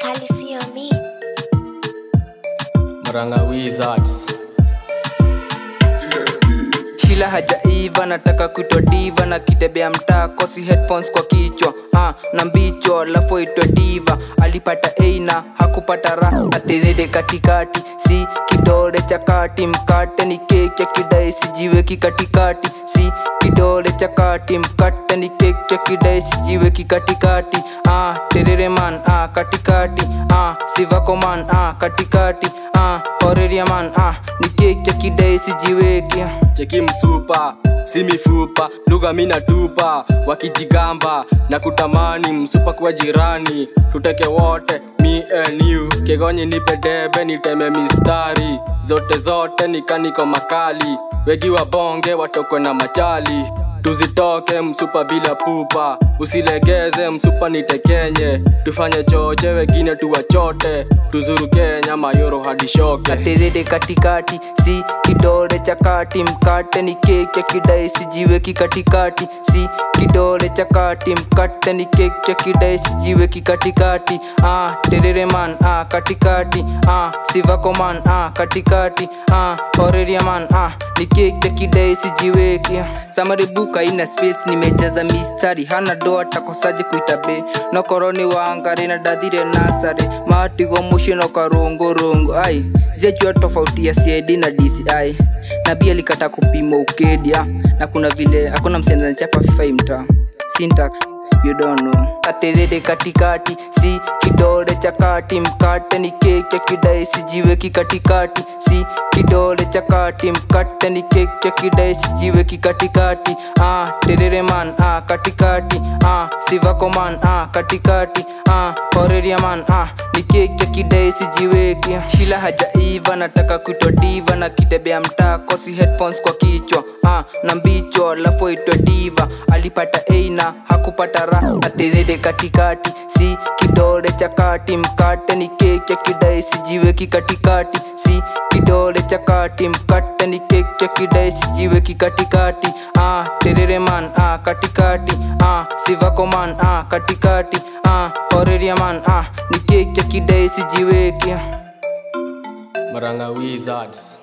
Kali sio mi. Murang'a Wizards. Shila hajaiva nataka kuitwa diva na kitembea mtaa kosi headphones kwa kichwa ah, na mbicho alafu itwa diva alipata A na hakupata ra aterere katikati si kidole cha kati mkate ni keki ya kidai sijiweki katikati si kidole cha kati mkate ni keki ya kidai sijiweki katikati ah, terere man ah, katikati ah, sivako man ah, katikati ah, oreria man ah, ni keki ya kidai sijiweki ah. cheki msupa si mifupa lugha mina tupa wakijigamba na kutamani msupa kuwa jirani tuteke wote me and you kegonyi nipe debe niteme mistari zote zote nikaniko makali wegi wa bonge watokwe na machali tuzitoke msupa bila pupa usilegeze msupa nitekenye tufanye choche wengine tuwachote tuzuru kenya mayoro hadi shoke terere katikati si kidole cha kati mkate ni keki ya kidai sijiweki katikati si kidole cha kati mkate ni keki ya kidai sijiweki katikati ah, terere man ah, katikati ah, sivako man ah, katikati ah, oreria man ah, ni keki ya kidai sijiweki samaribuka ina space nimejaza mistari hana doa takosaje kuita be nokoroni wangari na dathire nasare matigo mushi no karungurongo ai sijajua tofauti ya cid na dci na pia likata kupima ukedia na kuna vile hakuna msenza chapa fifai mtaa syntax you don't know katerere katikati si kidole cha kati mkate ni keki ya kidai sijiweki katikati si kidole cha kati mkate ni keki ya kidai sijiweki katikati ah, terere man ah, katikati ah, sivako man ah, katikati ah, oreria man ah, ni keki ya kidai sijiweki shila hajaiva nataka kuitwa diva na kitembea mtaa kosi headphones kwa kichwa ah, na mbicho alafu itwa diva alipata A na hakupata ra aterere katikati si kidole cha kati mkate ni keki ya kidai sijiweki katikati si kidole cha kati mkate ni keki ya kidai sijiweki katikati ah, terere man ah, katikati ah, sivako man ah, katikati ah, oreria man ah, ni keki ya kidai sijiweki Murang'a Wizards.